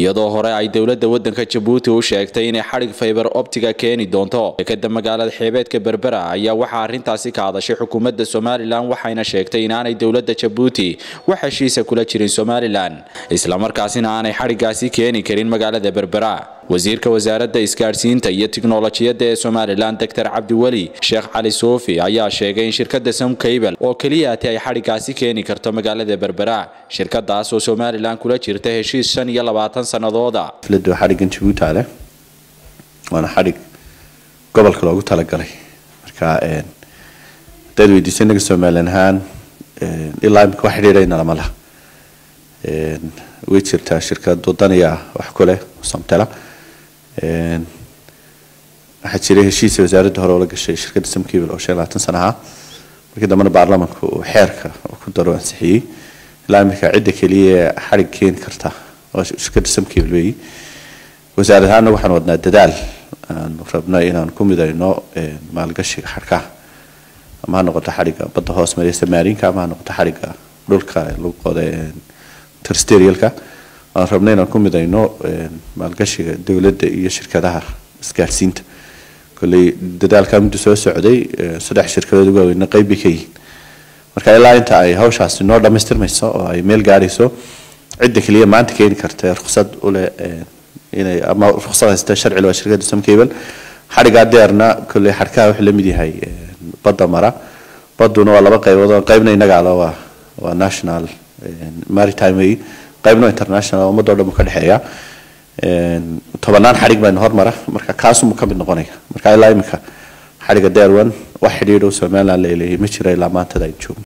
iyadoo hore ay dowladda waddanka jabuuti u sheegtay inay xadhig faybar optiga keeni doonto dekada magaalada xeebeedka berbera ayaa waxaa arrintaasi ka hadashay xukuumadda somalilan waxayna sheegtay inaanay dowladda jabuuti wax heshiisa kula jirin somalilan islamarkaasina aanay xadhigaasi keeni karin magaalada berbera wasiirka wasaaradda isgaadhsiinta iyo tiknolojiyadda ee somalilan doctor cabdiweli sheekh cali suufi ayaa sheegay in shirkadda somcable oo keliyaati ay xadhigaasi keeni karto magaalada berbera shirkadaas oo somalilan kula jirta heshiis shan iyo labaatan sanadooda xafladdu waa xadhiggan jabuuti leh waana xadhig gobolka loogu talagalay marka haddaad weydiiso inaga somalilan ahaan ilaa imika wax xidhiidhayna lama laha way jirtaa shirkad wadaniya wax ku leh samtela waxaa jiray heshiisa wasaaradda hore oo la gashay shirkadda samcable oo shan labaatan sana ahaa markii dambena baarlamanku uu xeerka ku daro ansixiyey ilaa imika cidda keliya xadhig keeni karta oo shirkadda samcable weeyi wasaarad ahaanna waxaan wadnaa dadaal aan rabno inaan ku midayno maalgashiga xadhkaha ama ha noqoto xadhigga badda hoos mareysa maarinka ama ha noqoto xadhigga dhulka lagu qoda terrestrialka aan rabno inaan ku midayno maalgashiga dowladda iyo shirkadaha isgaadhsiinta kolley dadaalkaa muddo soo socday saddex shirkadood ugu waaweyna qayb bay ka yihiin marka ilaa inta ay hawshaasi noo dhammaystirmayso oo ay meel gaadhayso cidda keliya maanta keeni karta ruqsad uleh inay ama ruqsad haysta sharci waa shirkadda samcable xadhigaa deerna kolley xadhkaha wuxuu la mid yahay badda mara badduna waa laba qaybood oo qaybna innaga ala waa waa national maritime way qaybna international ummadoo dhan buu ka dhexeeya tobanaan xadhig baynu hormara marka kaasumuu ka mid noqonaya marka ilaa imika xadhigga deerwan wax xidhiidhow somaliland la leeyahay ma jira ilaa maantada ay joogno